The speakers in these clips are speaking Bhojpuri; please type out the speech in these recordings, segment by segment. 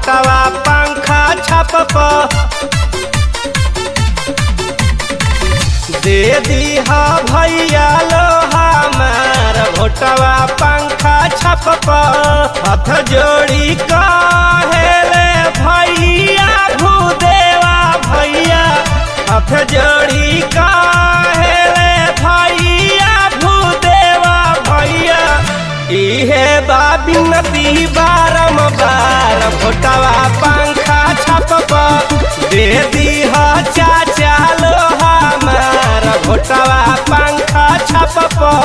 फोटवा पंखा छप दे दीहा भैया लो हमार भोटवा पंखा छप हाथ जोड़ी कहेले भैया भूदेवा भैया हाथ जोड़ी कहेले भैया भूदेवा भैया इहे बाबी नदी बारम बार भोटवा पंखा छप दे दीह चाचा लो हमार भोटवा पंखा छप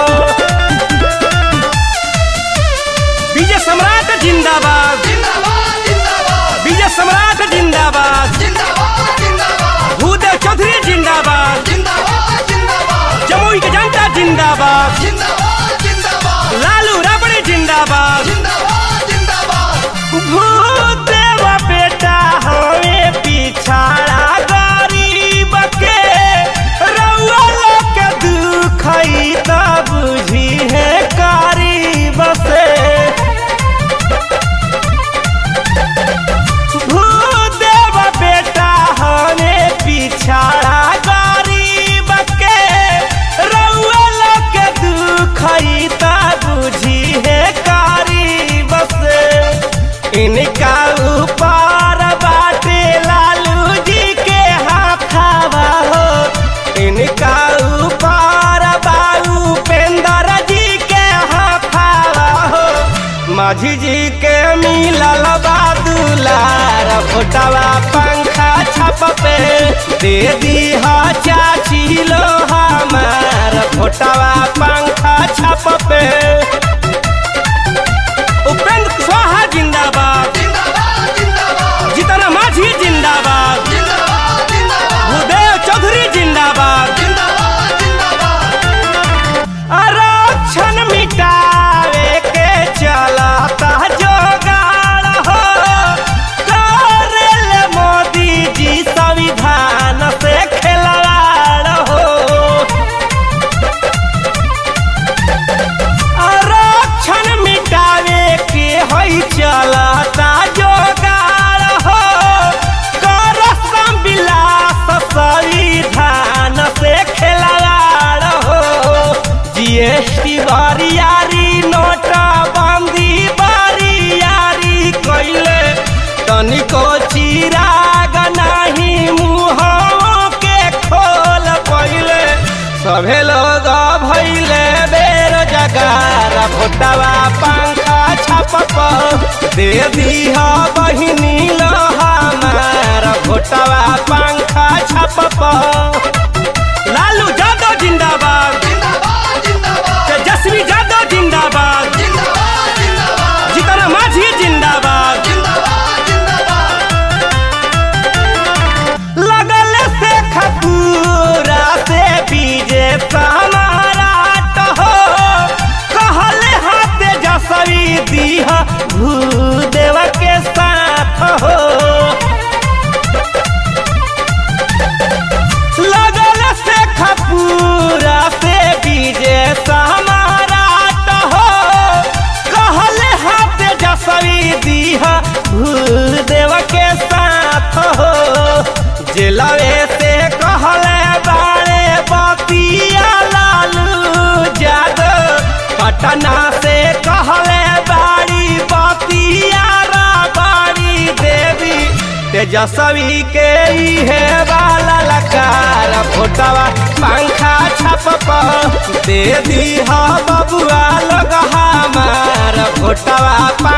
विजय सम्राट जिंदाबाद जिंदाबाद जिंदाबाद विजय सम्राट जिंदाबाद जिंदाबाद जिंदाबाद भूदेव चौधरी जिंदाबाद जिंदाबाद जिंदाबाद जमुई के जनता जिंदाबाद जिंदाबाद जिंदाबाद लालू राबड़ी जिंदाबाद जिंदाबाद जिंदाबाद भूदेव बेटा हमें पिछाड़ा गरीब के रउआ लोग के दुख ई त बुझी है करीब से भूदेव बेटा हमें पिछाड़ा गरीब के रउआ लोग के दुख ई त बुझी है करीब से इनका ऊपर बाटे लालू जी के हाथावा हो इनका ऊपर बाबू पेंदर जी के हाथावा हो माझी जी के मिलल बादुलार फोटवा पंखा छप पे दे दी चाची लो हमार फोटवा पंखा छप पे उपेंद्र कुशवाहा जिंदाबाद जिंदाबाद जिंदाबाद जितना माझी जिंदाबाद जिंदाबाद जिंदाबाद भूदेव चौधरी जिंदाबाद जिंदाबाद जिंदाबाद आरक्षण मिटावे के चलता जोगाड़ हो करेले मोदी जी संविधान से खिलवाड़ हो आरक्षण मिटावे के होई चलता जोगाड़ हो कर विलास संविधान से खिलवाड़ हो जीएसटी बरियारी नोट बंदी बरियारी कैले तनिको चिराग नहीं मुँह के खोल पहिले सभे लोग भैले बेरोजगार भोटवा पंखा छप दे दीह बहिनी लो हमार भोटवा पंखा छप लालू यादव जिंदाबाद जिंदाबाद जिंदाबाद तेजस्वी यादव जिंदाबाद जिंदाबाद जिंदाबाद जितना माझी जिंदाबाद जिंदाबाद जिंदाबाद लगल से खपूरा से बीजे समाराट हो कहले हाथ जसवी दीह भूदेव के साथ हो लगल से खपूरा से बीजे समाराट हो कहले हाथ जसवी दीह भूदेव के साथ हो जेलवे से कहले बाड़े बतिया लालू जादव पटना से कहले बाड़ी बतिया बाड़ी देवी तेजस्वी के इहे वाला लकार फोटवा पंखा छप दे दी बबुआ लोग हमार फोटवा